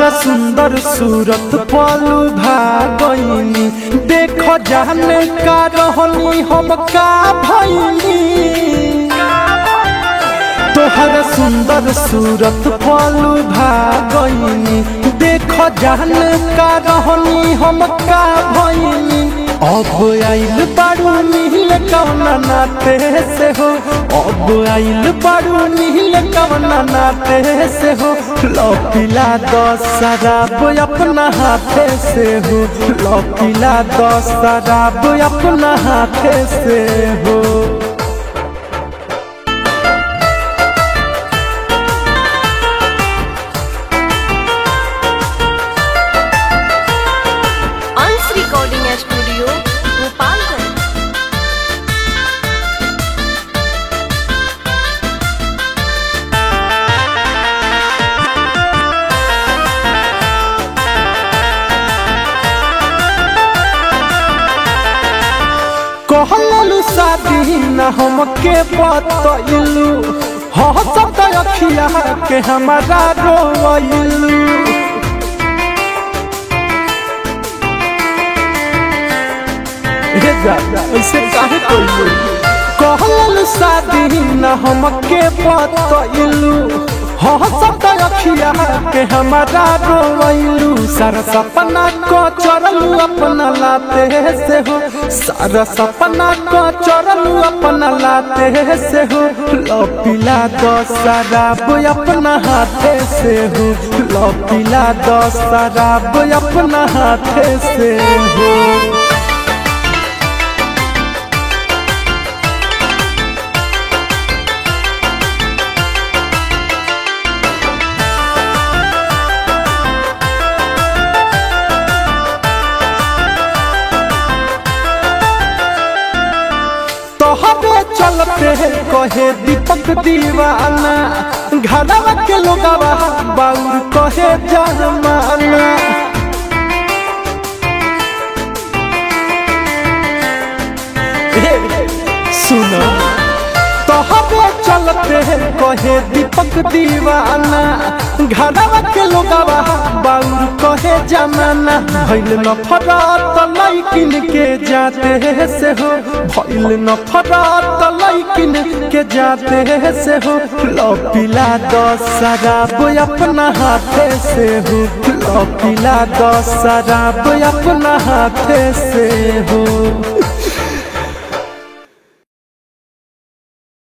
तोहरा सुंदर सूरत पलू भागनी देख जाने का रहनी हम का भैनी तोहरा सुंदर सूरत पलू भागनी देख जाने का रहनी हम का भैनी अब आइल बारू नील कवना नाते से हो अब आइल बारू नील कवना नाते से हो लौकिला दस शराब अपना हाथे से हो लौकिला दस शराब अपना हाथे से हो अंश रिकॉर्डिंग स्टूडियो गोपालगंज कहलू शादी न हमके बतैलू हंसत अखिया के हमारा रोइलू हे जा ऐसे काहे कोइलू कहलू शादी न हमके बतैलू हंसत अखिया के हमारा रोइलू सारा सपना को चरलू अपना लाते से हो सारा सपना को चरलू अपना लाते से हो लपिला दस शराब अपना हाथे से हो लपिला दस शराब अपना हाथे से हो तोहरे चलते कहे दीपक दीवाना घरवा के लोगवा बाउर कहे जमाना हे, सुनो तोहरे चलते कहे दीपक दीवाना घरवा के लोगवा बाउर कहे जमाना भइल नफरत लैकिन के जाते से हो भइल नफरत लैकिन के जाते से हो लपिला दस शराब अपना हाथे से हो लपिला दस शराब अपना हाथे से हो